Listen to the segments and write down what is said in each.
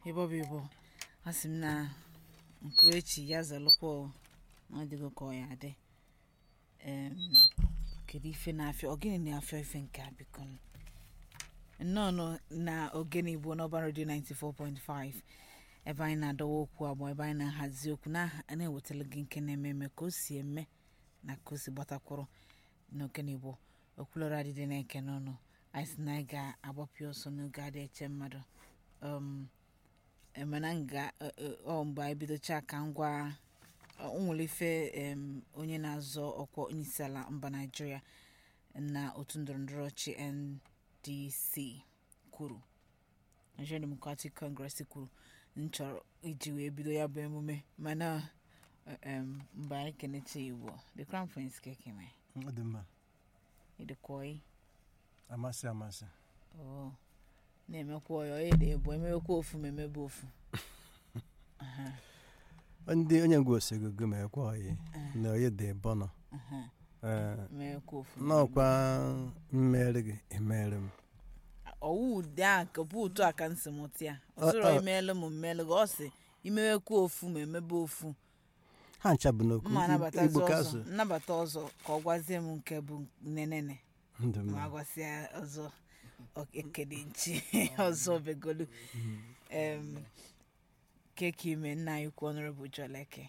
ịbọbụ ịbọ a sị m na nkurechi ya zalụkwa o, na ọ dịgo ka ọ ya adị Em, kedu ife na-afịa ọ gịnị na-afịa ife nke a biko nụ? nnọọ nọ na ogene igbo n'ọba redio 94.5 ebe anyị na-adọwa okwu abụọ ebe anyị na-ahazi okwu na- na-ewetara gị nke na-eme eme ka o si eme na ka o si gbatakwụrụ n'ogene igbo okwulọrọ adịdị na-eke n'ọnụ anyị sị na anyị ga-agbapụ ọsọ n'oge adị eche mmadụ um, mana nga ọ mgbe anyị bidocha ka ngwa o nwere ife em, onye na-azọ ọkwa onyeisiala mba naijiria na otu ndọrọndọrọ ọchị ndc kwuru Nigeria Democratic Congress kwuru m chọrọ iji wee bido ya bụ emume mana em, mgbe anyị kenecha igbo the crown prince kekeme ọ dị mma ịdịkwa amasị amasị oo na-emekwa ọyọ ịdị ebu emewekwa ofu ma emebe ofu Aha, ndị onye ngwa osegogo ma ekwe oyi na onye dị bọnọ aha, ee emewekwa ofu ma n'ọkwa mmeri gị emeri m ọwụ ụdị a ka bụ ụtụ a ka nsị mụta ya Ọ- ọsọrọ ọ- imeelụ m mmeelụ gị ọ sị imewekwa ofu ma emebe ofu ha ncha bụ n'okwu mma anabatazi igbo ka ọzọ asụ nnabata ọzọ ka ọ gwazie m nke bụ nenene ndụ ma mma agwasịa ọzọ ọ- ekele nchi ọzọ begolu em keke ime nna anyị kwu ọnụrụ bụ jọleke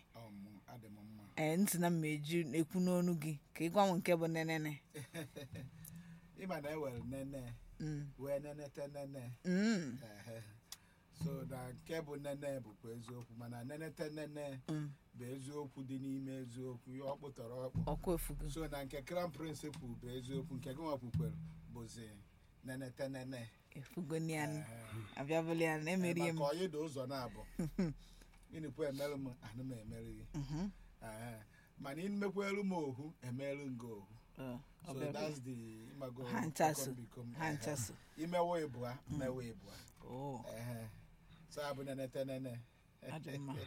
ee ntị na mma eju ekwu n'onu gị ka ị gwa m nke bụ nenene ịma na ewere nene Mm. wee nenete nene Mm. ehe. so na nke bụ nene bụkwa eziokwu mana nenete nene Mm. bụ eziokwu dị n'ime eziokwu ihe ọ kpụtọrọ ọkpụ ọkwa efugo so na nke crown prince kwu bụ eziokwu nke gị nwa kwukwere bụzi nenete nene efugo nian Ehe. abịabụli ya na emerie m maka ọyị dị ụzọ na-abụ ịnịkwu emerụ m anụ m emeri gị Mhm. Ehe. mana imekwelu m ohu emerụ nga ohu Ọ, ọ so bịa- that's the imago Ha nchaso. become ha nchaso imewe ịbụa mmewe ịbụa oo Ehe. so abụ nenete nene adị mma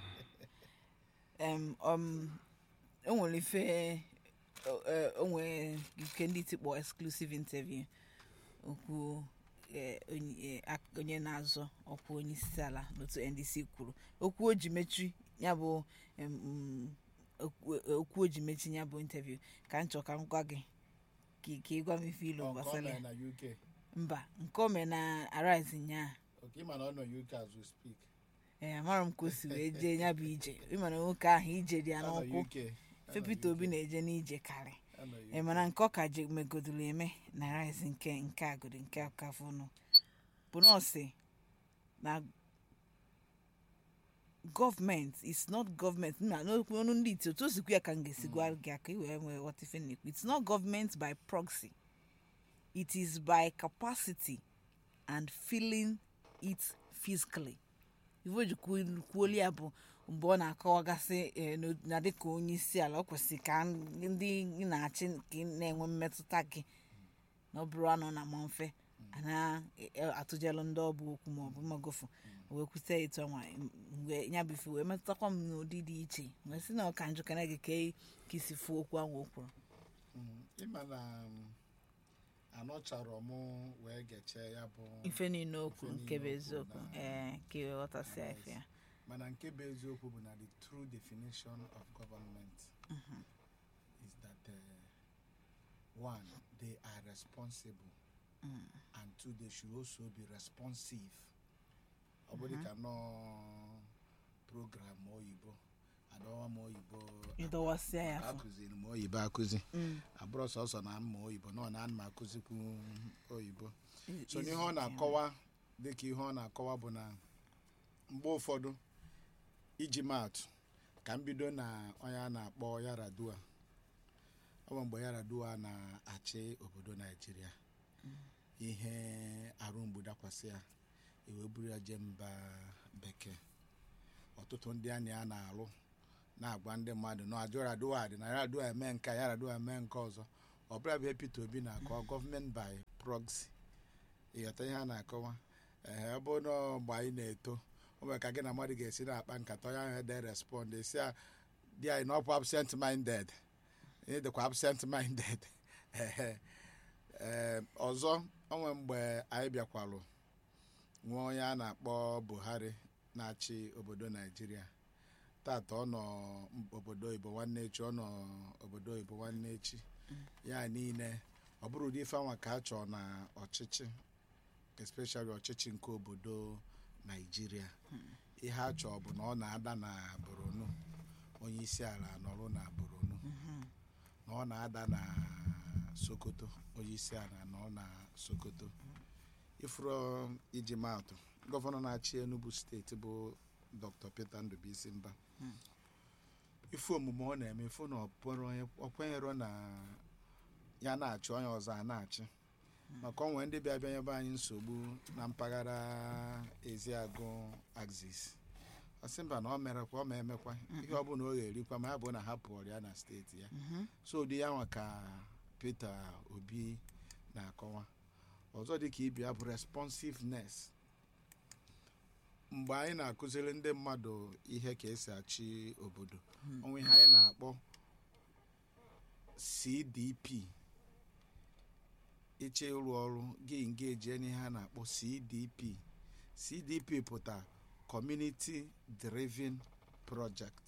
em um enwere ife o- e- o nwere ike ndị tikpọ exclusive interview okwu eh, onye eh, ak- onye na-azọ ọkwa onye isi ala n'otu ndc kwuru okwu o ji mechi ya bụ em, mm, okwu okwu o ji mechi ya bụ interview ka m chọ ka m gwa gị ka ị- ka ị gwa m ife ilu Ọ, nke ọ gbasara mere ya na uk mba nke o mere na arise nyaa oke ịma na ọ nọ uk as we speak ee amara m ka o si wee jee ya bụ ije ịmana nwoke ahụ ije dị ya Ọ nọ n'ụkwụ UK. Ọ fe nọ peter obi UK. na-eje n'ije karị Ọ nọ UK. ị mana nke ọ ka je megodoro eme na rice nke nke agodi nke akafụnụ bụ nọọsị na gọọmenti is not gọọmenti na n'okwu ọnụ ndị iti otu o sikwu ya ka m ga-esi gwa gị aka iwee nwee ghọta ife na-ekwu it's not government by proxy it is by capacity and feeling it physically ife ji kwuolu ya bụ mgbe ọ na-akọwagasị eh, n'o- na dịka onye isi ala ọ kwesịrị ka ndị ị na-achị ka ị na-enwe mmetụta gị na ọ bụrụ anọ na ma mfe a na-atụjelụ ndị ọbụ okwu ma ọ bụ magofu wee kwute etu ọnwa mgbe ya bụ ife wee metụtakwa m n'ụdị dị iche wee sị na ọka njụ kana gị ka ị- ka isi fuo okwu ahụ o kwuru Mm, ịma na um, anọcharọ m wee gechee ya bụ ife niile okwu Ife nke bụ niile o eziokwu kwuru na- ee ka iwe ghọtasịa ife ya mana nke bụ eziokwu bụ na the true definition of government is that uh, one they are responsible Mm. and two they should also be responsive ọ bụrụ ka nọ program oyibo adọwa m oyibo ịdọwasịa ya afọ akụziri m oyibo akụzi Mm. abụrụ sọsọ na mma oyibo nọ na ana m akụzikwu oyibo I- so n'ihe izu ọ nke na-akọwa dịka ihe ọ na-akọwa bụ na mgbe ụfọdụ iji maatụ ka m bido na onye a na-akpọ yaradua ọ bụ mgbe yaradua na-achị obodo naijiria ihe arụ mgbu dakwasị ya ewee buru ya jee mba bekee ọtụtụ ndị a na ya na-alụ na-agwa ndị mmadụ na ajụ yaradua dị na yaradua eme nke a, yaradua eme nke ọzọ ọ bụla bụ ihe peter obi na-akọwa gọọmenti by proxy ịghọta ihe a na-akọwa ee ọ bụrụ na mgbe anyị na-eto o nwere ka gị na mmadụ ga-esi na-akpa nkata onye ahụ ede respond esi a dị anyị n'ọkwa absent minded ị dịkwa absent minded ehe ee ọzọ onwe mgbe anyị bịakwalụ nwa onye a na-akpọ buhari na-achị obodo naijiria tata ọ nọ obodo oyibo nwanne echi ọ nọ obodo oyibo nwanne echi ya niile ọ bụrụ ụdị ife anwa ka a chọọ na ọchịchị especially ọchịchị nke obodo naijiria ihe a chọọ bụ na ọ na-ada na boronu onye isi ala nọrụ na boronu na ọ na-ada na sokoto onye isi ala nọ na sokoto ifuru iji maatụ gọvanọ na-achị enugu steeti bụ dr peter ndubuisi mba ife omume ọ na-eme ifu na ọ kwenyere na ya na-achị onye ọzọ a na-achị maka onwe ndị bịa bịa nyebe anyị nsogbu na mpaghara eziagụ axis ọ sị mba na ọ merekwa ọ ma emekwa ihe ọ bụla ọ ga-erikwa ma ya bụ na ha pụọrọ ya na steeti ya so ụdị ya nwa ka peter obi na-akọwa ọzọ dị ka ibi ya bụ responsiveness mgbe anyị na-akụziri ndị mmadụ ihe ka esi achị obodo onwe ihe anyị na-akpọ cdp ịchọ ịrụ ọrụ gị ngeji n'ihe a na-akpọ cdp cdp pụta community driven project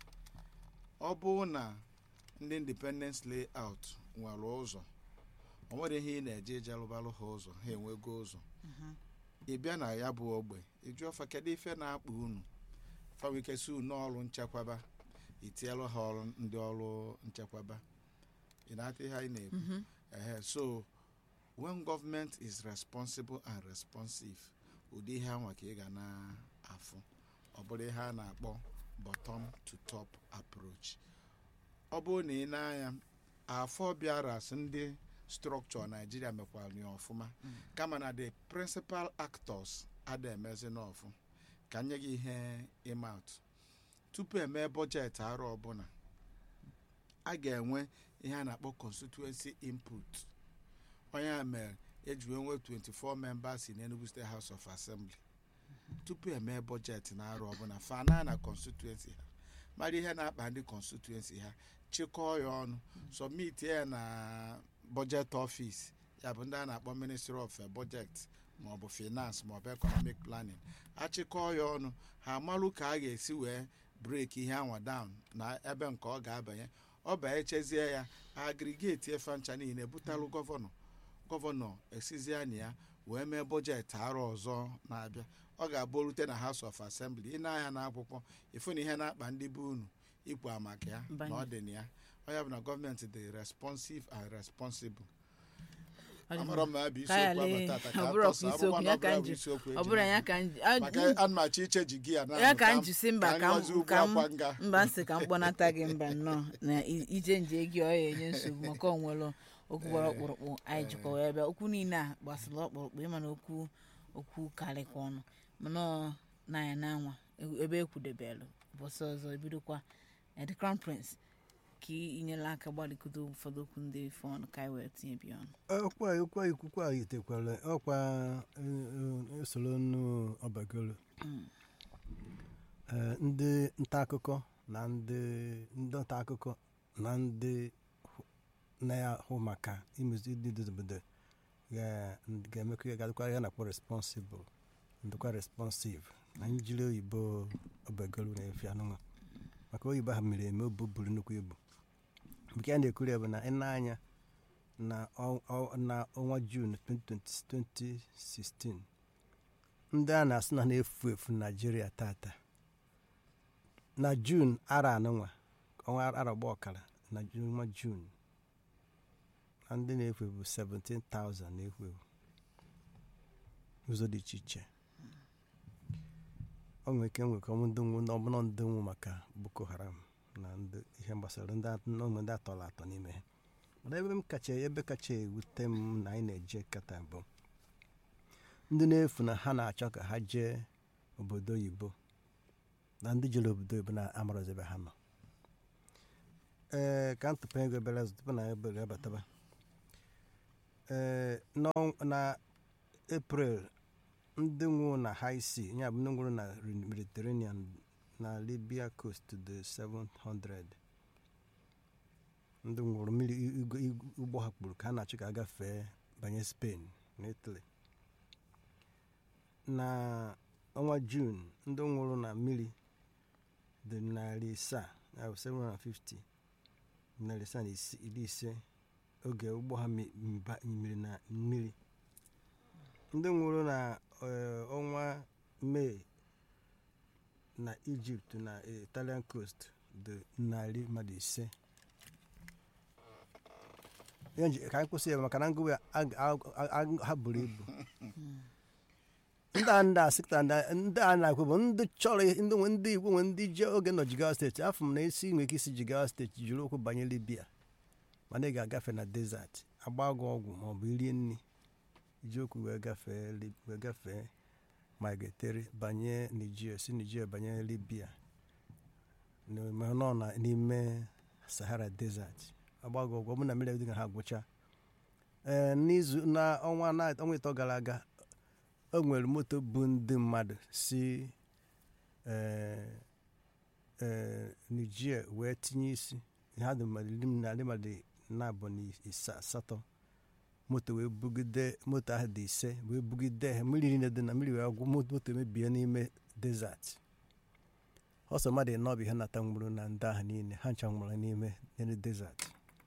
ọ bụrụ na ndị independence layout nwere ụzọ o nwere ihe ị na-eje eje alụbalụ ha ụzọ ha enwego ụzọ ị bịa na ya bụ ogbe ịjụ ọfa kedu ife na-akpa unu fawikesi unu ọrụ nchekwaba itielu ha ọrụ ndị ọrụ nchekwaba ị na-ata ihe anyị na-ekwu ehe so when government is responsible and responsive ụdị ihe anwa ka ị ga na-afụ ọ bụrụ ihe a na-akpọ bottom to top approach ọ bụrụ na ị na-anya afọ bịara ndị structure naijiria mekwara ya ọfụma kama na the principal actors ada emezi n'ọfụ ka nye gị ihe ịmat tupu emee bọjetị arọ ọbụla a ga-enwe ihe a na-akpọ constituency input onye a mere eji wee nwee 24 members in Enugu State House of Assembly tupu emee bọjetị na arọ ọbụla fana na constituency ha mara ihe na-akpa ndị constituency ha chịkọọ ya ọnụ submit ya na budget office ya bụ ndị a na-akpọ ministry of budget maọbụ finance maọbụ economic planning achịkọọ ya ọnụ ha amalụ ka a ga-esi wee break ihe anwa down na ebe nke ọ ga-abanye ọ banye chezie ya agrigeti efe ncha niile butalụ gọvanọ gọvanọ esizie na ya wee mee bọjetị arọ ọzọ na-abịa ọ ga-abụ rute na house of assembly ị na-anya n'akwụkwọ ịfụ na ihe na-akpa ndị be unu ikwu maka ya na ọ dị na ya ọ ya bụ na gọọmenti dị responsive and responsible amara m na ya bụ isiokwu ahụ tata ka atọsa abụkwa na ọ bụla bụ isiokwu ọ bụrụ ya ka m ji- a- maka ana m achọ iche ji gị ya na ya ka m ji si mba ka m nwazi ugwu ka m akwa nga mba nsị ka m kpọnata gị mba nnọọ na i- ije nje gị ọ ya enye nsogbu maka onwere okwu gbara ọkpụrụkpụ anyị jikwa wee bịa okwu niile a gbasara ọkpụrụkpụ ịma na okwu okwu karịkwa ọnụ mana ọ na-anya na-anwa e- ebe ekwudebelụ ụbọchị ọzọ ebidokwa eh, the crown prince ka ị inyela aka gbalịkodo ụfọdụ okwu ndị ife ọnụ ka anyị wee tinye bịa ọnụ ọkwa ọkwa ikwukwa yitekwara ọkwa eh, eh, usoro nnu ọbagolo Eh, ndị nta akụkọ na ndị ndị nta akụkọ na ndị hụ- na-ahụ maka imezi ndị dị obodo ga- ga-emekọ ya gadịkwa ya na-akpọ responsible ndịkwa responsive na njiri oyibo ọbagolo na-efe anụnwa maka oyibo ha mere eme obu buru nnukwu ibu nke a na-ekwuri ya bụ na ị na-anya na ọ- ọ- na ọnwa jun 2020 2016 ndị a na-asị na na-efu efu naijiria tata na jun ara anụnwa ọnwa ara gba ọkara na Ju- ọnwa jun na ndị na-efu efu 17,000 na-efu efu ụzọ dị iche iche ọ nwere ike nwekọ ndị nwu na ọbụna ndị nwu maka boko haram na ndị ihe gbasara ndị a- ụmụ ndị atọrọ atọ n'ime ha mana ebe m kacha ebe kacha ewute m na anyị na-eje kata bụ ndị na-efu na ha na-achọ ka ha jee obodo oyibo na ndị jere obodo oyibo na amarozi ebe ha nọ ee ka m tụpụ ego ebere azụ tupu na ebere abataba ee n'ọnw- na april ndị nwụrụ na high sea ya bụ ndị nwụrụ na mediterranean na libya coast dị 700 ndị nwụrụ mmiri igwe- igwe- ụgbọ ha kpuru ka a na-achọ ka a gafee banye spain na italy na ọnwa jun ndị nwụrụ na mmiri dị narị isaa ya bụ 750 narị isaa na isi- iri ise oge ụgbọ ha mi- mba- miri na mmiri ndị nwụrụ na eh, ọnwa mee na ijipt na italian coast dị narị mmadụ ise Ihe nji- ka anyị kwụsị ya maka na ngụwa ya ag- ag- ag- ha buru ibu ndị a ndị a sịkta ndị a na-ekwu bụ ndị chọrọ ihe- ndị nwe ndị igbo nwe ndị je oge nọ jigawa steeti afọ m na isi nwere ike isi jigawa steeti jiri ụkwụ banye libya mana ị ga-agafe na desert agba gị ọgwụ ma ọ bụ irie nri iji okwu wee gafee Lib- wee gafee migratori banye nigeria si nigeria banye libya na- ma nọ na- n'ime sahara desert agba gị ọgwụ ọ bụ na mmiri dị ha gwụcha ee n'izu na ọnwa na ọnwa ịtọ gara aga o nwere moto bụ ndị mmadụ si ee, ee, nigeria wee tinye isi ha dị mmadụ iri na narị mmadụ na-abụ na isa asatọ moto wee bugide moto ahụ dị ise wee bugide ha mmiri niile dị na mmiri wee gwụ moto moto emebie n'ime desert ọsọ mmadụ ịnọ bụ ihe nata nwụrụ na ndị ahụ niile ha ncha nwụrụ n'ime n'ime desert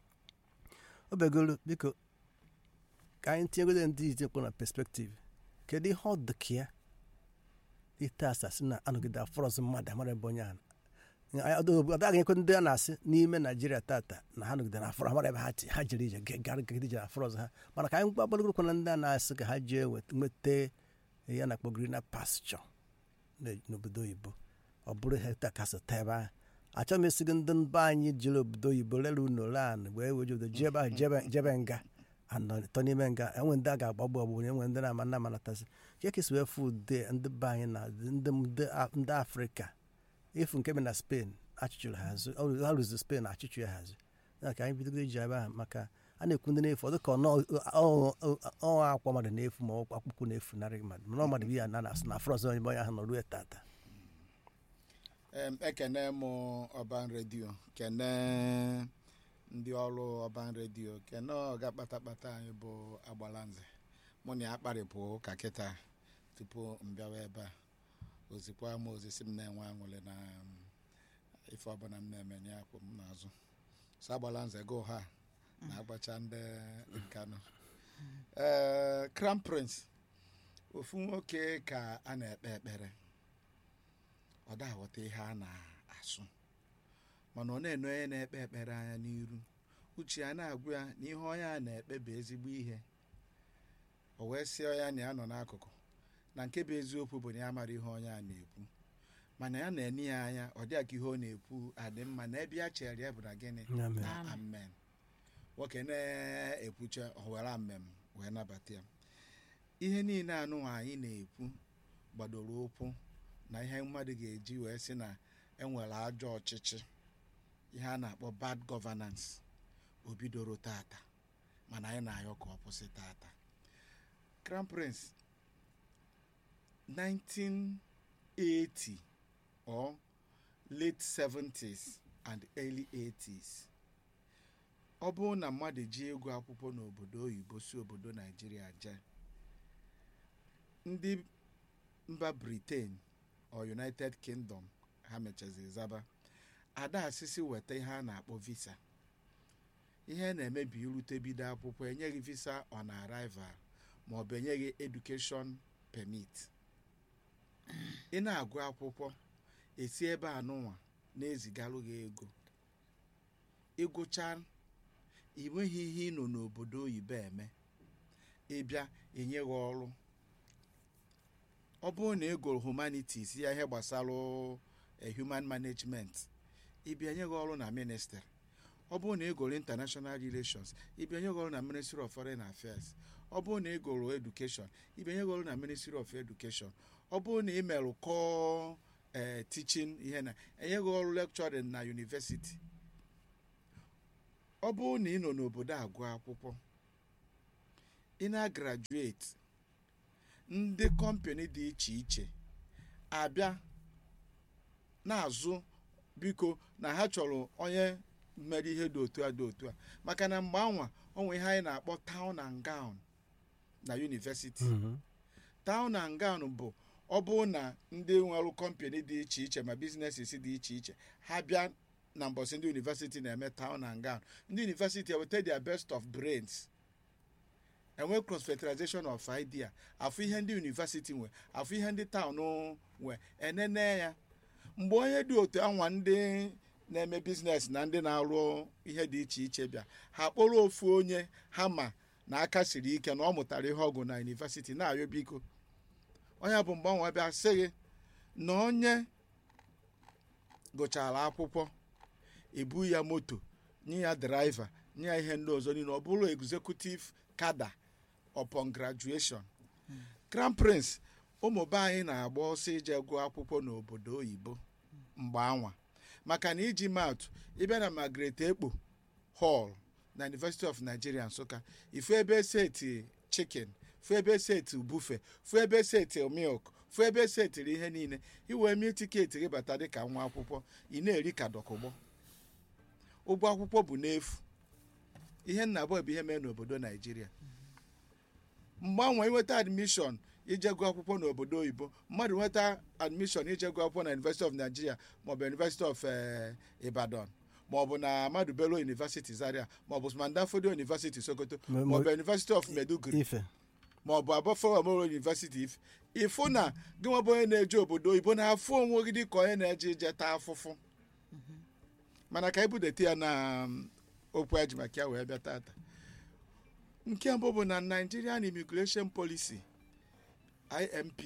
o begoro biko ka anyị tinyegodo ndị itekpọ na perspektiv kedu ihe ọ dị ka ya ite asasị na anọgide afọrọzụ mmadụ amara ebe onye ahụ ọ daghị ekwe ndị a na-asị n'ime naijiria tata na ha nọgide na afọrọ amara ebe ha ti ha jere ije ga- gara gagide ije afọrọzụ ha mana ka anyị gbagbalogorokwa na ndị a na-asị ka ha jee wet- nweta ya na-akpọ greener pasture na- n'obodo oyibo ọ bụrụ ha taa ka sịta ebe ahụ achọghị m esigo ndị mba anyị jere obodo oyibo lere ụlọ lan wee weje obodo jebe ahụ jebe- jebe nga anọ tọ n'ime nga enwe ndị a ga-agbagbu ọgbụgbụ enwe ndị na-ama nna amanatasị ka ka esi wee fụ ude ndị be anyị na ndị ndị A- ndị afrịka efu nke bi na spen achịchụrụ ha azụ ọ rụzi- ha rụzi spen achịchụ ya ha azụ ya ka anyị bidogo iji ebe ahụ maka a na-ekwu ndị na-efu ọ dịka ọnwa akwa mmadụ na-efu ma ọkwa akwụkwọ na-efu narị mmadụ mana ọ mmadụ bụ ya na na-asị na afrọzọ onye onye ahụ nọ ruo tata Em, ekene m ọban redio kene ndị ọrụ ọban redio kene ọga kpatakpata anyị bụ agbalanze mụ na ya kparịpụ ụka kịta tupu m bịawa ebe a ozikwa m ozisi m na-enwe aṅụrị na um, ife ọbụla m na-eme ya kwụ m n'azụ so agbalanze go ha na-agbacha ndị nkanụ ee crown prince ofu nwoke ka a na-ekpe ekpere ọ da aghọta ihe a na-asụ mana ọ na-ene onye na-ekpe ekpere anya n'iru uche ya na-agwa ya na ihe onye a na-ekpe bụ ezigbo ihe o wee sị ya na ya nọ n'akụkụ na nke bụ eziokwu bụ na ya mara ihe onye a na-ekwu mana ya na-ene ya anya ọ dịghị ka ihe ọ na-ekwu adị mma na ebe ya chere ya bụ na gịnị Amen. na amen nwoke na-ekwucha ọ were amen wee nabata ya ihe niile anụ anyị na-ekwu gbadoro ụkwụ na ihe mmadụ ga-eji wee sị na enwere ajọ ọchịchị ihe a na-akpọ bad governance o bidoro tata mana anyị na-ayọ ka ọ kwụsị tata crown prince 1980 or late 70s and early 80s ọ bụrụ na mmadụ ji ego akwụkwọ n'obodo oyibo si obodo naijiria jee ndị mba britain or united kingdom ha mechazi zaba ada asịsị weta ihe a na-akpọ visa ihe na-emebi irute bido akwụkwọ enyeghị visa on arrival ma ọ bụ enyeghị education permit ị na-agụ akwụkwọ esi ebe a nụnwa na-ezigalụ gị ego ịgụcha enweghị ihe ị nọ n'obodo oyibo eme ịbịa enye gị ọrụ ọ bụrụ na ị gụrụ humanities ya ihe gbasara eh, human management ịbịa nye gị ọrụ na ministry ọ bụrụ na ị gụrụ international relations ịbịa nye gị ọrụ na ministry of foreign affairs ọ bụrụ na ị gụrụ education ịbịa nye gị ọrụ na ministry of education ọ bụrụ na ị merụ kọọ eh, teaching ihe na enye gị ọrụ lecturing na university ọ bụrụ na ị nọ n'obodo agụ akwụkwọ ị na-graduate ndị kọmpani dị iche iche abịa na-azụ biko na ha chọrọ onye mere ihe dị otu a dị otu a maka na mgbe anwa onwe ihe anyị na-akpọ town and gown na university Mhm. town and gown bụ ọ bụrụ na ndị nwere kọmpani dị iche iche ma biznesis dị iche iche ha bịa na mbọsị ndị university na-eme town and gown ndị university eweta their best of brains enwe cross fertilization of idea afụ ihe ndị university nwe afụ ihe ndị town nwe enene ya mgbe onye dị otu anwa ndị na-eme biznes na ndị na-arụ ihe dị iche iche bịa ha kpọrọ ofu onye ha ma na aka siri ike na ọ mụtara ihe ọgụ na yunivesiti na-arịọ biko onye bụ mgbanwe bịa sị gị na onye gụchara akwụkwọ ebu ya moto nye ya draiva nye ya ihe ndị ọzọ niile ọ bụrụ executive kada upon graduation crown prince ụmụ be anyị na-agba ọsọ ije gụọ akwụkwọ n'obodo oyibo mgbe anwa maka na iji maatụ ịbịa na Margaret Ekpo hall na University of Nigeria Nsụka ifu ebe seti chicken fu ebe seti bufe fu ebe seti milk fu ebe setiri ihe niile iwee mil tiketi gị bata dịka nwa akwụkwọ ị na-eri ka dọkụgbọ ụgwọ akwụkwọ bụ n'efu ihe nna abụọ bụ ihe mere n'obodo Naijiria mgbanwe inweta admishọn ije gụọ akwụkwọ n'obodo oyibo mmadụ nweta admishọn ije gụọ akwụkwọ na University of Nigeria maọbụ University of eh, Ibadan maọbụ na Ahmadu Bello University Zaria maọbụ Mandafodi University Sokoto Ma- ma- maọbụ University of Meduguri ife maọbụ Abafo Moro University Ife ịfụ na gị nwa bụ onye na-eje obodo oyibo na-afụ onwe gị dịka onye na-eje ije taa afụfụ mana ka ebudete ya na um, okwu eji maka ya wee bịa tata nke mbụ bụ na Nigerian Immigration Policy IMP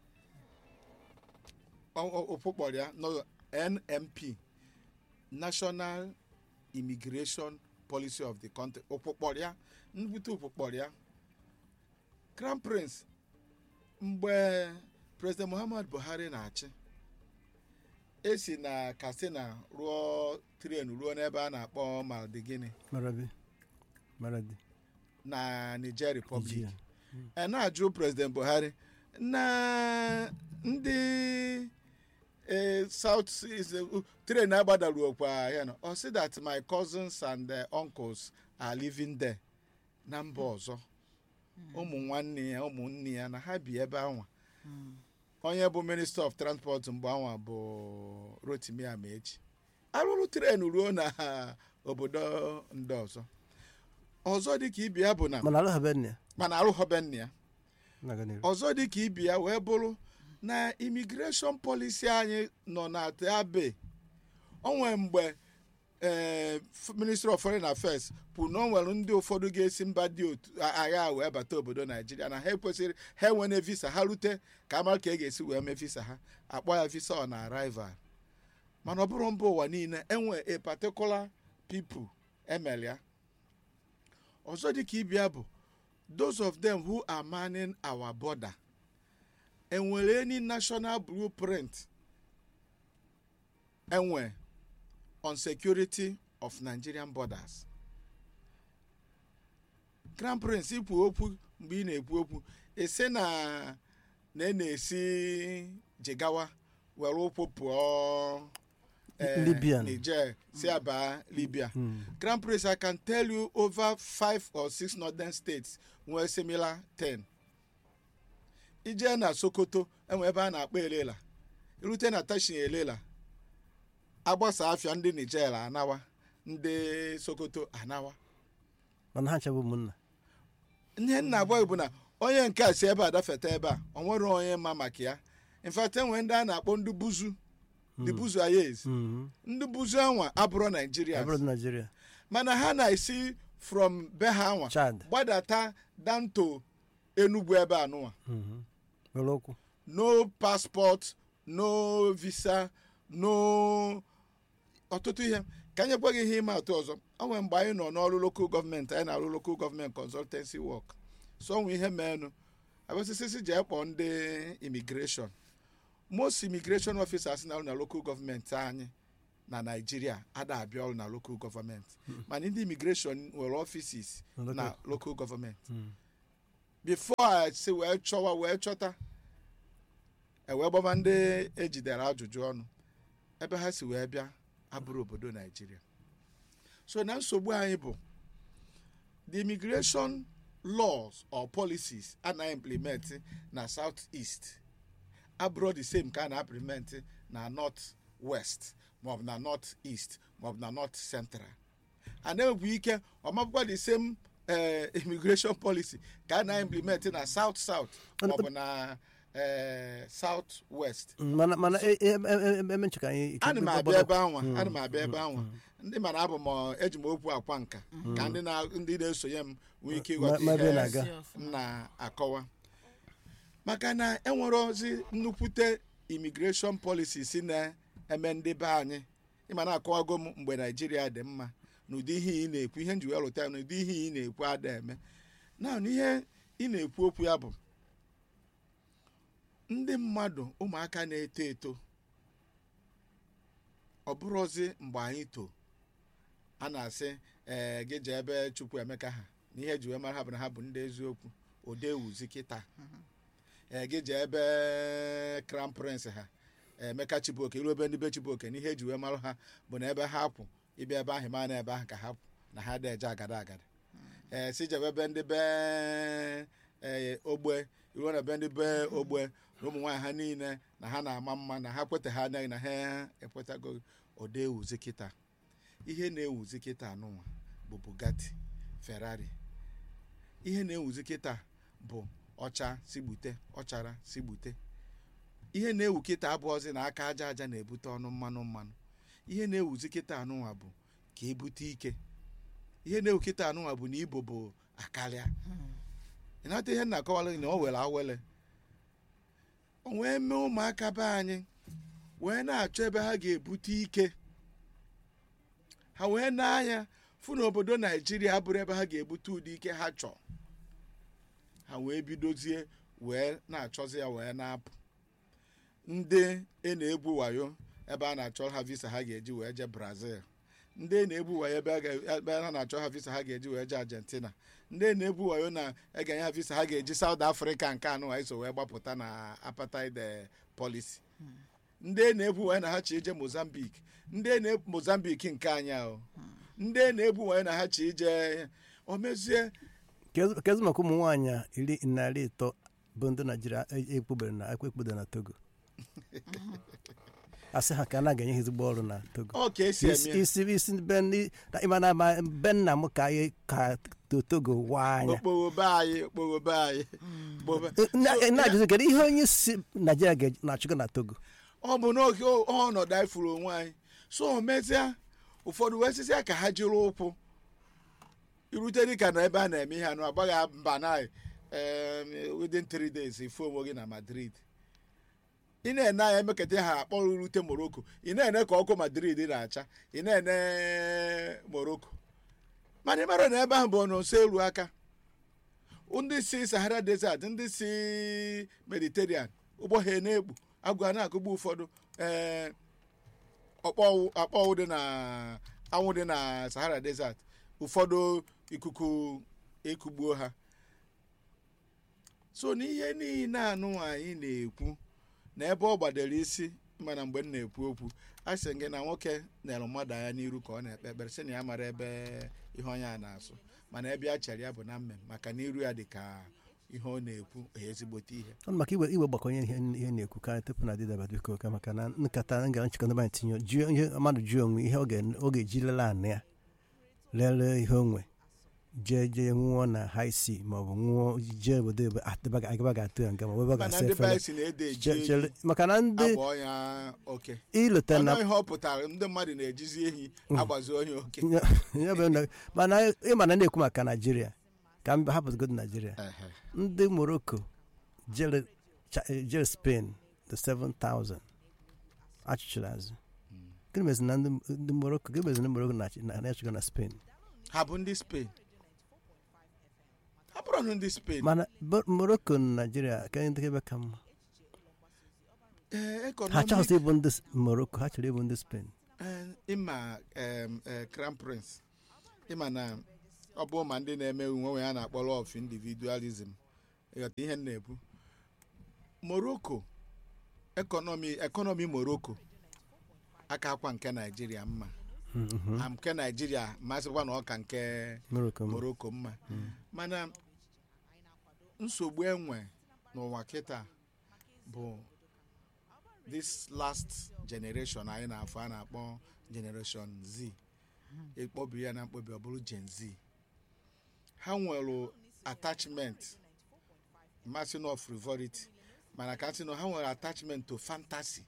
okpukpọrọ ya no NMP National Immigration Policy of the country okpukpọrọ ya nbute okpukpọrọ ya Crown Prince mgbe President Muhammad Buhari na-achị esi na Katsina rụọ tren ruo n'ebe a na-akpọ Maldigini marabi maradi na Niger Republic Nigeria. a na-ajụ President Buhari na ndị eh, South Seas uh, tren agbadaruokwa ya na ọ sị that my cousins and eh, uncles are living there na mba ọzọ ụmụ nwanne ya ụmụnne ya na ha bi ebe anwa onye bụ minista of transport mgbe anwa bụ Rotimi Amaechi arụrụ tren ruo na obodo ndị ọzọ ọzọ dịka ibe ya bụ na mana alụghabe nne ya mana arụghọbe nna ya na-aga n'ihu ọzọ dị ka ibi ya wee bụrụ na imigreshọn polisi anyị nọ na teabe onwe mgbe ee ministry of foreign affairs kwuru na o nwere ndị ụfọdụ ga-esi mba dị otu a- agha wee bata obodo naijiria na ha ekwesịrị ha enwene visa ha rute ka amara ka e ga-esi wee mee visa ha akpọ ya visa on arrival mana ọ bụrụ mba ụwa niile enwe a particular people emere ya ọzọ dị ka ibia bụ those of them who are manning our border enwere any national blueprint enwe on security of nigerian borders crown prince ikwu okwu mgbe ị na-ekwu okwu esi na na ị na-esi jigawa were ụkwụ pụọ eh, Libya. niger si aba libya Mm. Grand Prix, I can tell you over five or six northern states nwere similar ten. ije na Sokoto enwe ebe a na-akpọ Elela irute na Tashin Elela agbasa afịa ndị Niger anawa ndị Sokoto anawa mana ha nchebụ ụmụnna ihe nna abụọ bụ na onye nke a si ebe a dafeta ebe a o nwere onye ma maka ya in fact enwere ndị a na-akpọ ndị buzu ndị buzu ayez Mhm. ndị buzu anwa abụrụ Nigeria abụrụ naijiria mana ha na-esi from be ha anwa chad gbadata down to Enugu ebe anụwa Mhm. were ụkwụ no passport no visa no ọtụtụ ihe ka anyị ekweghị ihe ịma atụ ọzọ o nwere mgbe anyị nọ n'ọrụ lokal gọọmenti anyị na-arụ lokal gọọmenti consultancy work so onwe ihe meenụ abịasịsịsị jee kpọọ ndị immigration most immigration officers na-arụ na lokal gọọmenti anyị na naijiria ada abịa ọrụ na lokal gọọmenti mana ndị immigration nwere offices Na na local- lokal gọọmenti Mm. before a si wee chọwa wee chọta ewee gbaba ndị ejidere ajụjụ ọnụ ebe ha si wee bịa abụrụ obodo naijiria so na nsogbu anyị bụ the immigration laws or policies a na implement na south east abụrụ the same ka a na-implement na north west maọbụ na north east maọbụ na north central a na-enwekwa ike ọmabụkwa the same eh, immigration policy ka a na-implement na south south maọbụ na eh, south west mana mana e- e- e- e- eme ncheka anyị ana m abịa ebe anwa ana m abịa ebe anwa ndị mana abụ m eji m okwu akwa nka ka ndị na- ndị na-esonye m nwee ike Ma- ịghọta ma ebe ihe na-aga. Si ọfụma. m na-akọwa maka na enwere ozi nnukwute immigration policy si na-eme ndị be anyị ịma na-akọwago m mgbe naijiria dị mma na ụdị ihe ị na-ekwu ihe njiwe lụta ya na ụdị ihe ị na-ekwu ada eme na ihe ị na-ekwu okwu ya bụ ndị mmadụ ụmụaka na-eto eto ọ bụrụzi mgbe anyị too a na-asị ee gị jee ebe chukwu emeka ha na ihe eji wee mara ha bụ na ha bụ ndị eziokwu odewuzi kịta ee gị jee ebe crown prince ha emeka chibuoke iru ebe ndị be chibuoke na ihe eji wee mara ha bụ na ebe ha kwụ ịbịa ebe ahụ ma na ebe ahụ ka ha kwụ na ha deje agada agada ee si jebe ebe ndị be ee ogbe iruo na ebe ndị be ogbe na ụmụ nwaanyị ha niile na ha na-ama mma na ha kweta ha anaghị na ha ekwetago ode ewuzi kịta ihe na-ewuzi kịta anụnwa bụ bugatti ferrari ihe na-ewuzi kịta bụ ọcha sigbute ọchara sigbute ihe na-ewu kịta abụọzi na aka aja aja na-ebute ọnụ mmanụ mmanụ ihe na-ewuzi kịta anụnwa bụ ka ebute ike ihe na-ewu kịta anụnwa bụ na ibo bụ akarịa ịnata ihe m na-akọwara gị na o were awele o wee mee ụmụaka be anyị wee na-achọ ebe ha ga-ebute ike ha wee na-anya fụ na obodo naijiria abụrụ ebe ha ga-ebute ụdị ike ha chọọ ha wee bidozie wee na-achọzi ya wee na-apụ ndị e na-ebu wayo ebe a na-achọ ha visa ha ga-eji wee jee brazil ndị e na-ebu wayo ebe a ga- ebe a na-achọ ha visa ha ga-eji wee jee argentina ndị e na-ebu wayo na egenye ha visa ha ga-eji south africa nke anụ ha iso wee gbapụta na apartheid eh, policy ndị e na-ebu wayo na ha chi ije mozambique ndị e na-ebu mozambique nke anyị ahụ ndị e na-ebu wayo na ha chi ije o mezie kezi maka ụmụ nwaanyị a iri narị ịtọ bụ ndị naijiria ekpubere na ekpubere na togo asị ha ka a na-aga enye ha ezigbo ọrụ na togo ọ ka esi isi eme isi isi be ndị na- ịma na ma be nna m ka anyị ka to- togo waa anya okpogho be anyị okpogho be anyị Bobe- Na- na-ajụzi kedu ihe onye si naijiria ga- na-achụgo na togo ọ bụ n'oge o- ọnọdụ anyị furu onwe anyị so o mezie ụfọdụ wee sịsịa ka ha jiri ụkwụ irute dịka na ebe a na-eme ihe anụ agbaghị mba na em, within three days ifu onwe gị na madrid ị na-ene anya emekata ha akpọrọ irute morocco ị na-ene ka ọkụ madrid na-acha ị na-ene morocco mana ị mara na ebe ahụ bụ nso eru aka ndị si sahara desert ndị si mediterranean ụgbọ ha na-ekpu agwa na-akụgbu ụfọdụ ee ọkpọwụ akpọwụ dị na anwụ dị na sahara desert ụfọdụ ikuku ekugbuo ha so n'ihe niile anụ anyị na-ekwu na ebe ọ gbadoro isi mana mgbe m na-ekwu okwu a sị gị na nwoke nere mmadụ anya n'iru ka ọ na-ekpe ekpere sị na ya mara ebe ihe onye a na-asụ mana ebe a chere ya bụ na mmem maka na iru ya dị ka ihe ọ na-ekwu ezigbote ihe ọnụ maka iwe iwe gbakọnye ihe ihe na-ekwu ka tupu na adịdaba biko ka maka na nkata nga nchịkọ ndị anyị tinye jụọ ihe mmadụ jụọ onwe ihe ọ ga- ọ ga-eji lele anị ya lelee ihe onwe jee jee nwụọ na high sea maọbụ nwụọ jee obodo ebe atịba- agaba ga-atụ ya nga ma ebe ọ mana ga-asa ndị be efere anyị si na-ede eji Che- ehi chere- maka na ndị abụọ ya oke ilota na ọnụ ihe ọ pụtara ndị mmadụ na-ejizi ehi agbazi onye oke ya bụ na- mana ịma na na-ekwu maka naijiria ka m hapụgodo naijiria Ehe. ndị morocco jere Cha- jere spain the 7000 achụchiri azụ gịnị mezi na ndị ndị morocco gịnị mezi na morocco na- na- na-achụgo na spain ha bụ ndị spain ha bụrụ ndị spain mana Bo- morocco na naijiria ka ndị ebe ka mma Ee, ha economic- chọrọ ịbụ ndị S- morocco ha chọrọ ịbụ ndị spain Ee, ịma em, eh, crown prince ịma na ọ bụ ma ndị na-eme onwe onwe ya na-akpọ law of individualism ịghọta ihe m na-ekwu morocco ekọnọmi ekọnọmi morocco aka akwa nke naijiria mma Mhm. ma nke naijiria masịkwa na ọka nke morocco mma. morocco mma mana nsogbu enwe n'ụwa kịta bụ this last generation anyị na-afọ a na-akpọ generation z ịkpọbi ya na mkpọbi ọ bụrụ gen z ha nwere attachment mmasị of frivolity mana ka sị na ha nwere attachment to fantasy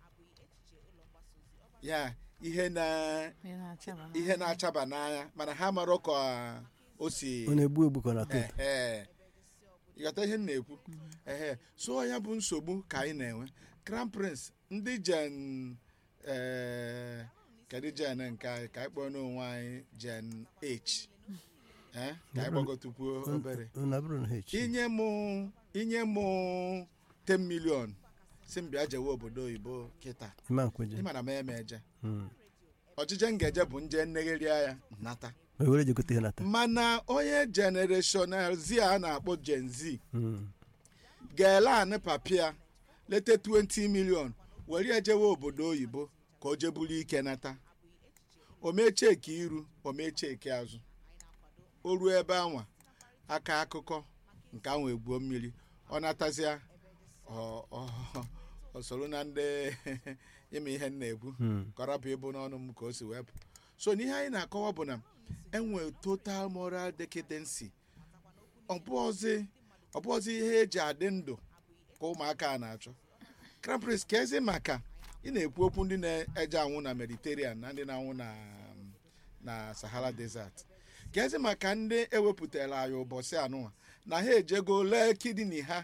ya ihe na Ihe na-achaba ihe na-achaba n'anya mana ha mara ka o si ọ na-egbu egbu ka ọ na-atọ ụtọ. Ehe. ịghọta ihe m na-ekwu ehe so ya bụ nsogbu ka anyị na-enwe crown prince ndị jen ee kedu jen nke anyị ka anyị kpọọ n'onwe anyị jen h Eh, ka anyị gbagotukwuo obere Ọ na-abụrụ na ha echi inye mụ inye mụ 10 million si m bịa jewe obodo oyibo kịta ịma nkweje ịma na m eme eje Mm. ọchịche m ga-eje bụ nje nnegheria ya nata o were jegote ihe nata mana onye generation z a na-akpọ gen z Mm. ga-ele anị papịa lete 20 million were ya jewe obodo oyibo ka o jeburu ike nata o mee cheki iru o mee cheki azụ o ruo ebe anwa aka akụkọ nke anwa egbuo mmiri ọ natazịa ọ- ọ- ọ soro na ndị ime ihe m na-ekwu Mm. kọrọpụ ịbụ n'ọnụ m ka o si wepụ so n'ihe anyị na-akọwa bụ na enwe total moral decadency ọbụọzi ọbụọzi ihe eji adị ndụ ka ụmụaka a na-achọ krampris ka ezi maka ị na-ekwu okwu ndị na-eje anwụ na mediterranean na ndị na-anwụ na na sahara desert ka ezi maka ndị ewepụtara anyị ụbọchị anụnwa na ha ejego lee kidney ha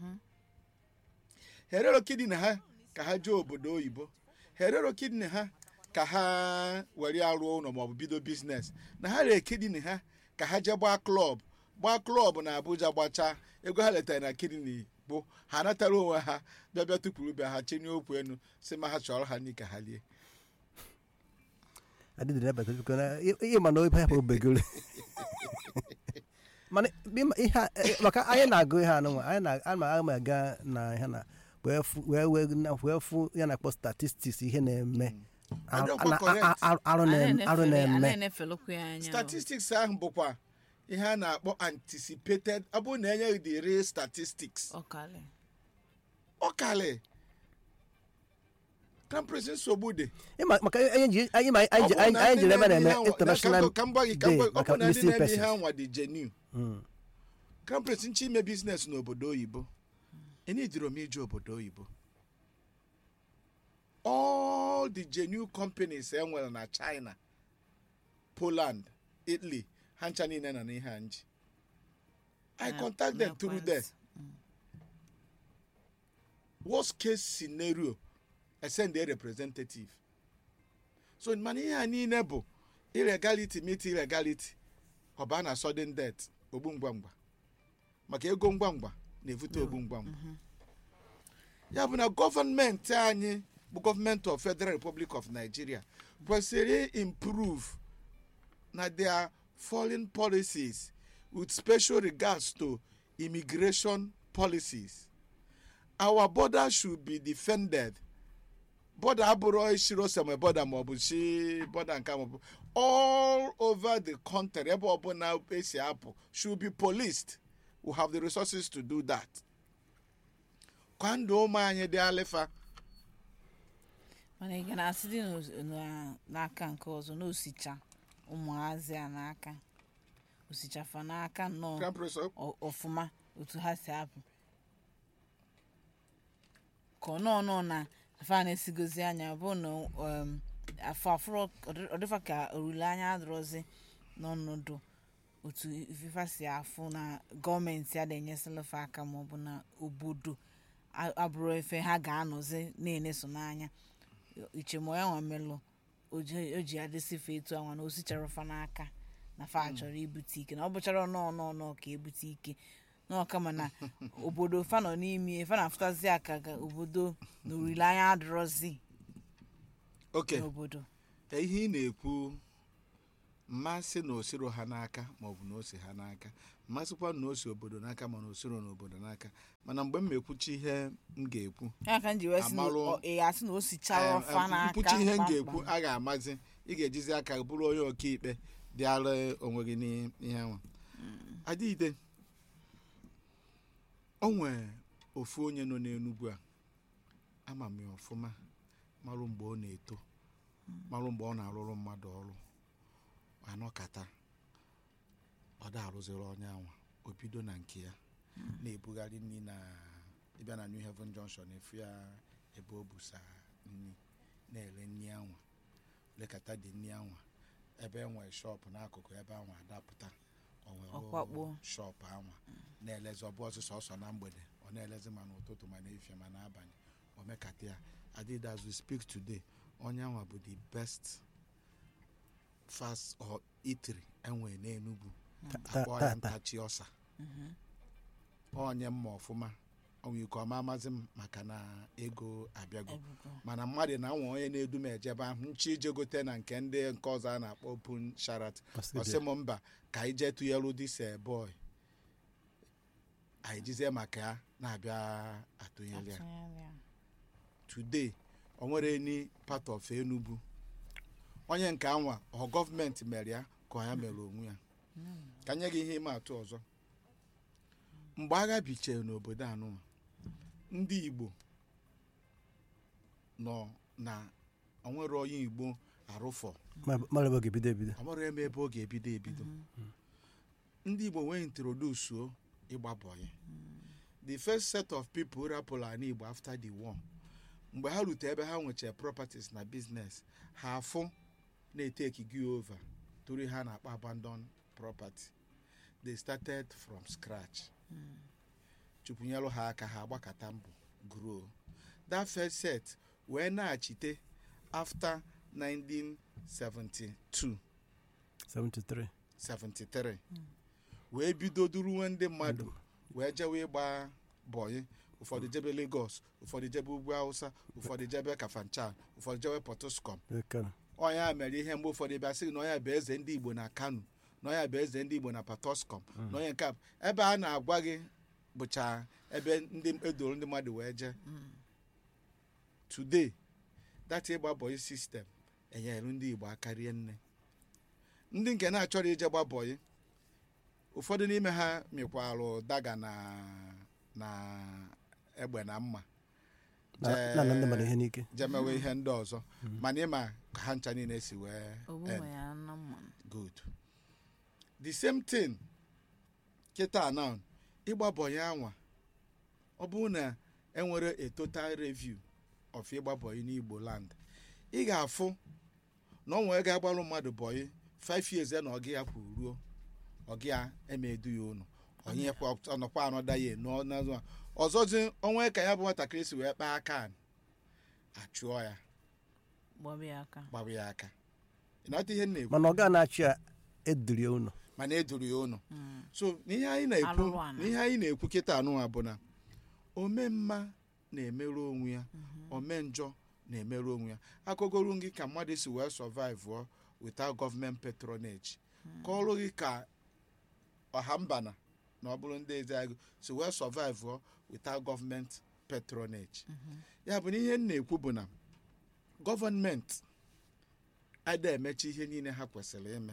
herero kidney ha ka ha jee obodo oyibo herero kidney ha ka ha were ya rụọ ụlọ maọbụ bido biznes na ha ree kidney ha ka ha jee gbaa klọb gbaa klọb na abuja gbachaa ego ha letara na kidney bụ ha natara onwe ha bịa bịa tụpụrụ bịa ha chenye okwu enu si ma ha chọrọ ha n'ike ha lie adịdị nabata biko na ihe ma na obe hapụ obegoro mana ịma- ihe a- eh, maka anyị na-agụ ihe anụnwa anyị na ama ama aga na ihe na wee fu- wee wee na- wee fụ ya na-akpọ statistics ihe na-eme Ar- Adịkwa na- correct. a- a- arụ na- arụ na-eme na-enefelukwu ya anya o. statistics ahụ bụkwa ihe a na-akpọ anticipated ọ bụrụ na enyeghị the real statistics ọkali ọkali kampres nsogbu dị Ịma- maka anyị ji anyị ma anyị ji anyị anyị jiri ebe a na-eme international ka m gwa gị ka day m gwa gị, ọ maka bụ na ndị missing na-eme ihe persons anwa dị genuine Mm. kampres nche ime biznes n'obodo oyibo enidiro m ije obodo oyibo all the genuine companies e nwere na china poland italy ha ncha niile nọ n'ihe a nji i Na- contact them through there n'ekwentị. worst case scenario I send a representative so mana ihe a niile bụ illegality meet illegality ọ baa na sudden death ogbu ngwa ngwa maka ego ngwa ngwa na-evute ogbu ngwa ngwa ya bụ na gọọmenti anyị bụ gọọmenti of federal republic of nigeria kwesịrị improve na their foreign policies with special regards to immigration policies our border should be defended border abụrụ ishiro seme border maọbụ shi border nke maọbụ all over the country ebe ọbụla esi apụ should be policed we have the resources to do that kwa ndụ ụmụ anyị dị alịfa mana ị ga na-asị dị n'os- na- n'aka nke ọzọ na osicha ụmụazị a n'aka osichafa n'aka nnọọ Grand Prix, ọ- ọ- ọfụma otu ha si apụ ka ọ nọọ nọọ na afa a na-esigozi anya bụ na um, afọ afụrọ ọdịfa ka olileanya adịrọzi n'ọnọdụ otu ifefa si afụ na gọọmenti a na-enyesịlafa aka maọbụ na obodo a- abụrụ efe ha ga-anọzi na-eneso n'anya ichemo ya nwa melụ o ji o ji adịsịfe etu anwa na osichara fa n'aka na fa chọrọ ibute ike na ọ bụchara nọọ nọọ nọọ ka ebute ike nọọ kama na obodo fa nọ n'ime fa na-afụtazi aka ka obodo na olileanya adịrọzi okay n'obodo ka ihe ị na-ekwu mmasị na osiro ha n'aka maọbụ na ose ha n'aka mmasịkwa na ose obodo n'aka mana osiro n'obodo n'aka mana mgbe m na-ekwuchi ihe m ga-ekwu ya ka m ji wee sị na Amalụ- ọ- ị ga-asị na o sichara Em, fa em, n'aka nkwuchi ihe m kpamkpam. ga-ekwu a ga-amazi ị ga-ejizi aka bụrụ onye ọkaikpe dịara onwe gị n'ihe nwa adịide o nwee ofu onye nọ n'enugwu a ama m ya ọfụma marụ mgbe ọ na-eto marụ mgbe ọ na-arụrụ mmadụ ọrụ anọkata ọ da arụziri onye anwa o bido na nke ya na-ebugharị nri na ịbịa na New Haven Junction efu ya ebe o busa nri na-ere nri anwa lekọta dị nri anwa ebe e nwere shọpụ n'akụkụ ebe anwa adapụta o were Ọkwakpo. shọpụ anwa na-elezi ọbụ ọsụsọ ọsọ na mgbede ọ na-elezi ma n'ụtụtụ ma n'efie ma n'abalị o mekata ya adịd as we speak today onye anwa bụ the best fast or eatery enwere n'Enugu Ta- akpọ ya ta- ta. ntachi ọsa onye mma ọfụma onwe ike ọma amazi m maka na ego abịago ebugo mana mmadụ na nwa onye na-edu m ejebe ahụ nchi ije gote na nke ndị nke ọzọ a na-akpọ pun sharat ọsị m mba ka anyị jee tụnyelu dise boy anyị jizie maka ya na-abịa atụnyere ya atụnyere ya. today o nwere any part of Enugu onye nke anwa ọ gọọmenti mere ya ka ọ ya mere onwe ya ka nye gị ihe ịma atụ ọzọ mgbe agha bichere n'obodo anụnwa ndị Igbo nọ na onwere onye Igbo arụfọ mara ebe ọ ga-ebido ebido ọ mara eme ebe ọ ga-ebido ebido ndị Igbo wee introdusuo ịgba bọyị the first set of people rapụrụ ala Igbo after the war mgbe ha rute ebe ha nwechara properties na business ha afụ na-eteki gị over tụrụ ha na-akpọ abandon property they started from scratch chụpụnyelụ ha aka ha agbakọta mbụ grow that first set wee na-achite after 1972 73 73 wee bido duruwe ndị mmadụ wee jewe ịgba bọyị ụfọdụ jebe Lagos ụfọdụ jebe ugwu Hausa ụfọdụ jebe Kafanchan ụfọdụ jebe Potoskom Kano. ọnya mere ihe mgbe ụfọdụ bịa sị na ọnya bụ eze ndị Igbo na Kano na ọnya bụ eze ndị Igbo na Potoskom na onye nke a ebe a na-agwa gị bụcha ebe ndị edoro ndị mmadụ wee jee today that ịgba bọyị sistem enyere ndị Igbo aka rie nne ndị nke na-achọrọ ije gba bọyị ụfọdụ n'ime ha mịkwalụ daga na na egbe na mma Na- na-ana ndị mmadụ ihe n'ike jemewe ihe ndị ọzọ mana ịma ka ha ncha niile si wee ogbu end. nwe ya nna mmanụ good the same thing kịta now ịgba bọyị anwa ọ bụrụ na enwere a total review of ịgba bọyị n'Igbo land ị ga-afụ na ọ nwere ga-agbalụ mmadụ bọyị 5 years ya na ọgị ya kwuru ruo ọgị ya emedu ya ụnụ onye kwa ọnọkwa anọda ya nọ n'azụ a. ọzọzi onwe ka ya bụ nwatakịrị si wee kpaa aka anị, achụọ ya gbọbụ ya aka gbawa ya aka ị na-ata ihe m na-ekwu mana ọ ga na-achị ya edurie ụlọ mana eduru ya ụnụ Mm. so n'ihe anyị na-ekwu Alụrụ ana. n'ihe anyị na-ekwu kịta anụnwa bụ na ome mma na-emerụ onwe ya ome njọ na-emerụ onwe ya akọgoro gị ka mmadụ si wee survive ọ without government patronage kọọrụ gị ka ọha mbana na ọ bụrụ ndị eze agụ si wee survive ọ without government patronage ya bụ na ihe m na-ekwu bụ na gọọmenti ada emechi ihe niile ha kwesịrị ime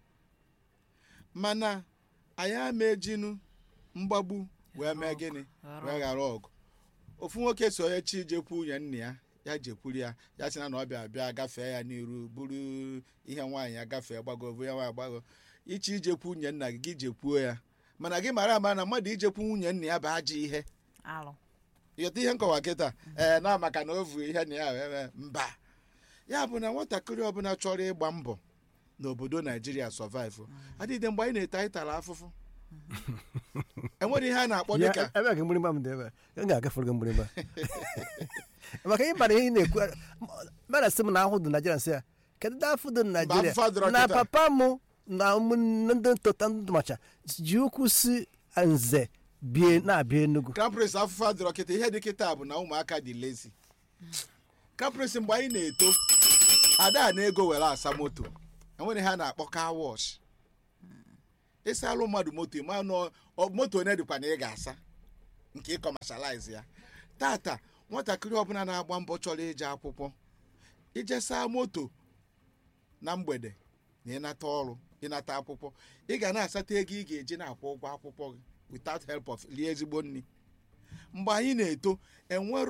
mana anyị ama ejinu mgbagbu wee mee gịnị Ghara wee ghara ọgụ ofu nwoke so onye chi jekwu nwunye nna ya ya jekwuru ya ya sị na na ọ bịa bịa gafee ya n'iru buru ihe nwaanyị ya gafee gbago bụ ya nwaanyị gbago ichi ijekwu nwunye nna gị gị jekwuo ya mana gị mara ama na mmadụ ijekwu nwunye nna ya bụ ajọ ihe alụ ịghọta ihe nkọwa kịta ee na maka na o vu ihe na ya wee mee mba ya bụ na nwatakịrị ọbụla chọrọ ịgba mbọ n'obodo naijiria survive adịghị mgbe anyị na-eto anyị tara afụfụ enwere ihe a na-akpọ Ya, dịka ebe a ka mgbịrịgba m dị ebe a m ga-agafere gị mgbịrịgba maka ịbara ihe ị na-ekwu mara sị m na ahụ dị naijiria nsị ya kedu ndị afọ dị afụfụ naijiria adịrọ na kịta. papa m na ụmụnne ndị ntụta ndị macha ji ụkwụ si nze bie na-abịa enugwu crown prince afụfụ adịrọ kịta ihe dị kịta bụ na ụmụaka dị lazy crown prince mgbe anyị na-eto ada na ego were asa moto enwere ihe a na-akpọ car wash ịsa alụ mmadụ moto ịma nọ ọ- moto onye dịkwa na ị ga-asa nke ịkọmashalize ya tata nwatakịrị ọbụla na-agba mbọ chọrọ ije akwụkwọ ije saa moto na mgbede na ịnata ọrụ ịnata akwụkwọ ị ga na-asata ego ị ga-eji na-akwụ ụgwọ akwụkwọ gị without help of rie ezigbo nri mgbe anyị na-eto enwero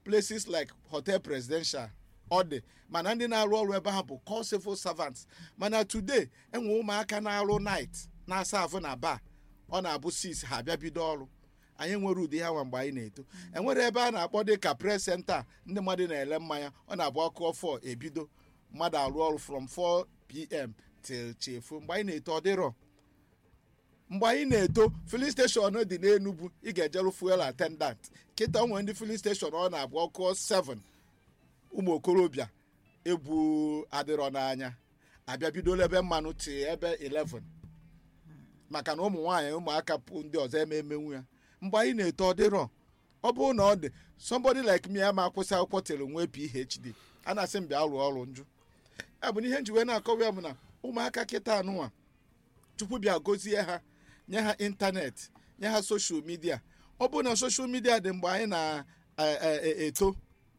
places like hotel presidential ọ dị mana ndị na-arụ ọrụ ebe ha bụ call civil servants mana today enwe ụmụaka na-arụ night na-asa afụ na bar ọ na-abụ 6 ha abịa bido ọrụ anyị nwere ụdị ha nwa mgbe anyị na-eto enwere ebe a na-akpọ dị ka press center ndị mmadụ na-ele mmanya ọ na-abụ ọkụ 4 ebido mmadụ arụ ọrụ from 4 pm till chefu mgbe anyị na-eto ọ dịrọ mgbe anyị na-eto filin steshọn dị n'enugwu ị ga-ejeru fuel attendant kịta nwere ndị filin steshọn ọ na-abụ ọkụ 7 ụmụ okorobịa egwu adịrọ n'anya abịa bidola ebe mmanụ ti ebe 11 maka na ụmụ nwaanyị ụmụaka pụ ndị ọzọ eme emenwu ya mgbe anyị na-eto ọ dịrọ ọ bụrụ na ọ dị somebody like me ama akwụsị akwụkwọ tere nwee phd a na-asị m bịa rụọ ọrụ njụ ya bụ na ihe njiwe na-akọwa ya bụ na ụmụaka kịta anụnwa chukwu bịa gozie ha nye ha ịntanetị nye ha soshal midia ọ bụrụ na soshal midia dị mgbe anyị na-eto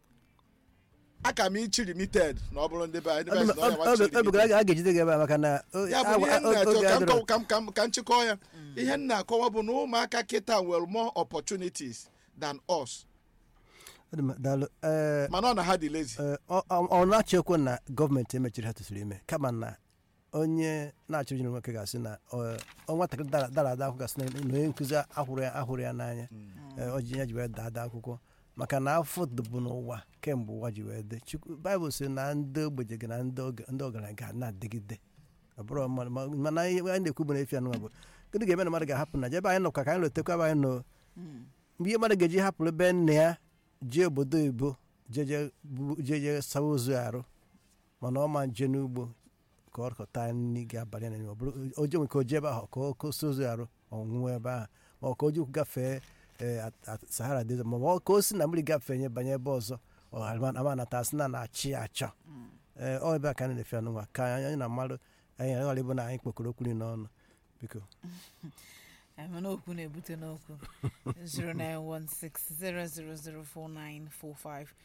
aka m ichi limited na ọ bụrụ ndị be anyị ndị be anyị sị na ọ ya wachi ebugara a ga-ejide gị ebe a maka na o- ya bụ ihe agwa- m na-achọ oge ka m adịrọ. kọw- ka m- ka m- ka m chịkọọ ya ihe m na-akọwa bụ na ụmụaka kịta nwere more opportunities than us Ọ dị mma, daalụ. Ee, mana ọ na ha dị lazy ee, ọ ọ- ọ na-achọ ekwu na gọọmenti emechiri ha tụsiri ime kama na onye na-achọ ijiri nwoke ga-asị na ọ ọ nwatakịrị dara dara ada akwụkwọ gasị na na onye nkụzi ahụrụ ya ahụrụ ya n'anya Ee, o ji ya ji wee daa ada akwụkwọ maka na afọ bụ n'ụwa kemgbe ụwa ji wee dị Chukwu baịbụl sị na ndị ogbenye gị na ndị oge- ndị ọgaranya ga na-adịgide ọ bụrụ mmadụ ma- mana ihe anyị na-ekwu bụ na efi anụnwa bụ gịnị ga-eme na mmadụ ga-ahapụ na ebe anyị nọ ka ka anyị lotekwa ebe anyị nọ mgbe ihe mmadụ ga-eji hapụrụ ebe nna ya jee obodo oyibo jeje bu- jeje sawa ozu arụ mana ọ ma nje n'ugbo ka ọ kọta nri ga-abalị na ọ bụrụ oje nwe ka o jee ebe ahụ ka ọ kosi ozu arụ ọnwụnwe ebe ahụ ma ọ ka o ji ụkwụ gafee ee, at- at- sahara desert ma ọ ka o si na mmiri gafee nye banye ebe ọzọ ọ ama- ama nata asị na na-achị ya achọ ee ọ ebe a ka anyị na-efe anụnwa ka anyị anyị na mmadụ anyị ghara ịbụ na anyị kpokọrọ okwu niile n'ọnụ biko mana okwu na-ebute n'okwu 0916000495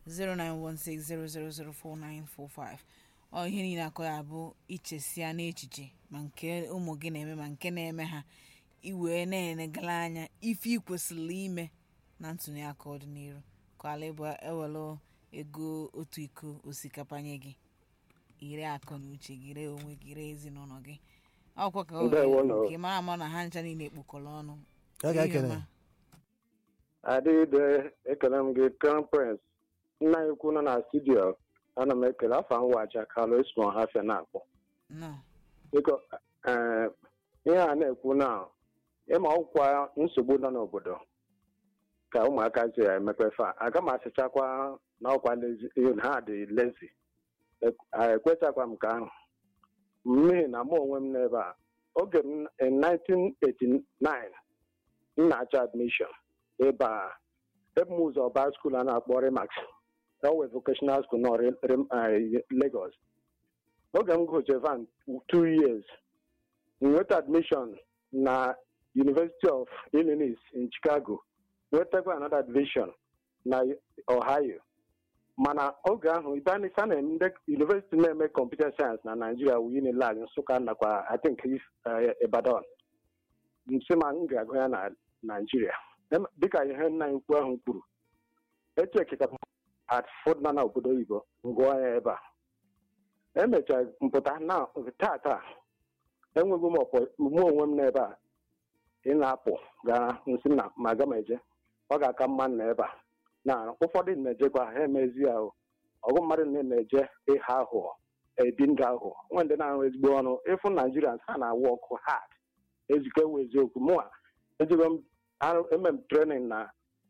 0916000495 ọ ihe niile akọ ya bụ ichesia n'echiche ma nke ụmụ gị na-eme ma nke na-eme ha iwee na-enegala anya ife ị kwesịrị ime na ntụnye aka ọdịnihu ka ala ịbụ ewelu ego otu iko osikapa nye gị ire akọ na uche gị ree onwe gị ree ezinụlọ gị ọkwa ka ọ Ndewo nọ. ka ị mara ama na ha ncha niile ekpokọrọ ọnụ ọ ga-ekele Ihe ọma. adịde ekele m gị crown prince nna ya ukwu nọ na studio ana m ekele afọ nwacha kalụ esmo hafia na-akpọ nọ biko ee, ihe a na-ekwu na ịma ọkwa nsogbu nọ n'obodo ka ụmụaka si emepe fa aga m asịchakwa na ọkwa lezi na ha dị lezi ekwechakwa m ka ahụ n'ihi na mụ onwe m n'ebe a oge m in 1989 m na-achọ admission ebe a ebe m ụzọ baa skuul a na-akpọ remax owe vocational school nọ Re- Rem- eh, Lagos oge m gụche van two years m nweta admission na University of Illinois in Chicago nwetakwa another admission na Ohio mana oge ahụ ibanisa na ndị university na-eme computer science na Nigeria wu Unilag Nsụka nakwa I think eh, Ibadan nsị ma m ga-agụ ya na Nigeria Em- dịka ihe nna anyị ukwu ahụ kwuru echekịta at fọdụna na obodo oyibo ngụọ ya ebe a emechara mpụta na tata enweghị m ọpọ mụ onwe m n'ebe a ị na-apụ gaa nsị na ma aga m eje ọ ga-aka mma na ebe a na ụfọdụ na-ejekwa ha emezi ya o ọgụ mmadụ na na-eje ịha aghụghọ ebi ndụ aghụghọ nwe ndị na-arụ ezigbo ọrụ ịfụ naijirians ha na-awụ ọkụ hard ezikọ ewu eziokwu mụa ejigo m arụ eme m trenin na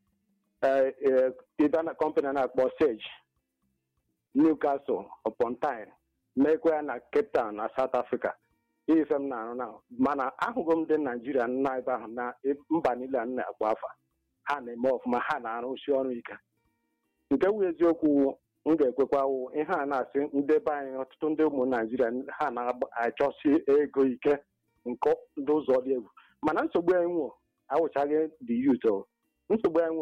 ịba na kọmpanị na-akpọ sage newcastle upon time mekwa ya na cape town na south africa ife m na-arụ na mana ahụgo m ndị naijiria nna ebe ahụ na mba niile a na-akpọ afa ha na-eme ọfụma ha na-arụsi ọrụ ike nke wu eziokwu m ga-ekwekwa wụ ihe a na-asị ndị be anyị ọtụtụ ndị ụmụ naijiria ha na-achọsi ego ike nke ndị ụzọ dị egwu mana nsogbu anyị nwo awụchaghị the youth o nsogbu anyị